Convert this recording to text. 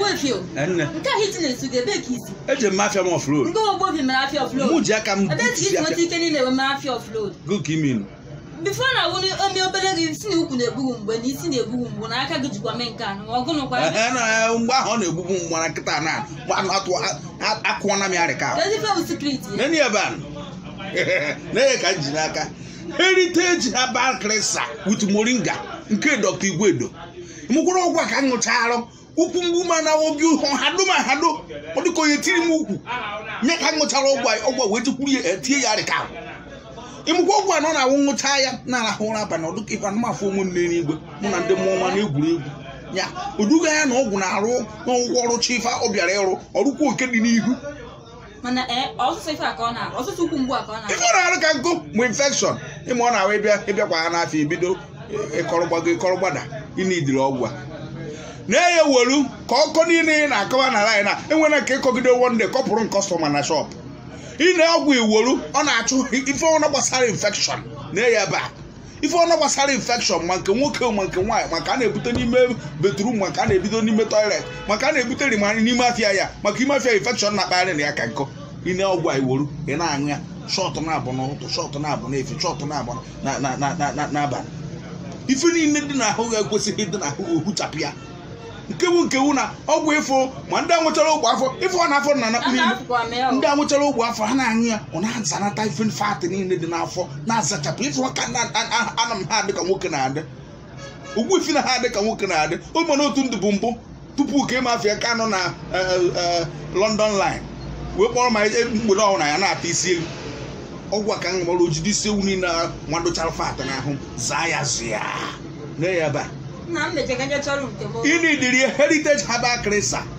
Ogbuefio enne nke ahụ iti na-esu gị ebe ka isi eji m mafia m offroad nke Ogbuefio mere afia mụ offload ji aka m ebe ka isi butusi nweta afia ike niile wee mee afia offload gụ ka imin bifo na awụ ome obere gị si na ukwu na-egbughu mgbe na isi na-egbughu mgbu na aka gị jikwa mee nke a ma ọgụnụkwa Ehe, na mgbe ahụ ọ na-egbugbu m mgbana nkịta na mgbe atụ akụọna m ya rịka Kedu ife bụ secret ya nene ebe a na-enye ka m ji n'aka heritage herbal cleanser with moringa nke dr igwedo mụkwara ọgwụ a ka m ṅụcharụ ụkwụ mgbu ma na obi ụhụ hado ma hado ọ dịka onye tiri m ukwu nye ka m ṅụchara ọgwụ a ọgwụ a wee jekwuru ya etie ya rịka ahụ ịmụkwa ọgwụ a nọ na-awụ ṅụcha ya na-arahụ ụra abalị ọ dịka ife anụmafụ onwe m n'eluigwe mụ na ndị mmụọ ọma na-egwuri egwu ya oduga ya na ọgwụ na-arụ n'ụgwọ ọrụ chi ife ọ bịara ịrụ ọrụkwa oke dị n'ihu mana ee ọsụsụ ife a ka ọ na ọsụsụ ukwu mgbu a ka ọ na ife ọ na-arụ ka nkụ bụ infekshọn ịma ọ na-ahụ ịbịa ịbịakwa ha n'afọ ibido ịkọrọgbago ịkọrọgbada ịnidiri ọgwụ a na-enye welu ka ọkọ niile ị na-akọwa na line a enwere nke ịkọgide wonde kọpụrụ nkọstọma na shop ị na-ọgwụ iwelu ọ na-achụ ife ọna gbasara infekshọn na-enye ebe a ife ọna gbasara infekshọn ma nke nwoke ma nke nwaanyị maka a na-ebute n'ime bedrum maka a na-ebido n'ime toilet maka a na-ebute rima n'ime afịa ya maka ime afịa infekshọn na-akpagharị na ya ka nkọ ine ọgwụ a iwelu ị na-aṅụ ya shọtụ na-abụ n'ụtụ shọtụ na-abụ n'efi shọtụ na-abụ na- na- na- na- na- n'abalị ife niile dị n'ahụ ya ekwesịghị ịdị n'ahụ ya ohuchapụ ya nkewu nkewu na ọgwụ ịfụ ma ndị anwụchara ogbe afọ ife ọ na-afọ na a nakpụ niile na-afụkwa mee ọ ndị anwụchara ogbe afọ ha na-aṅụ ya ọ na-azanata ife fatị niile dị n'afọ na-azachapụ ife ọ ka na- a- a- ana m ha adị ka nwoke na-adị ugbu ifi na ha adị ka nwoke na-adị o mere otu ndụ bụ mbụ tupu ka ịma afịa ka nọ na eh, eh, London line wee kpọrọ ma e- mgbede ọhụrụ ya na-ata isi elu ọgwụ a ka m gbara ojide isi ewu niile a nwadochara fatị n'ahụ zaa ya zịa na ya ebe a nna m mejega nje chọrọ nke m ịnidiri heritage herbal cleanser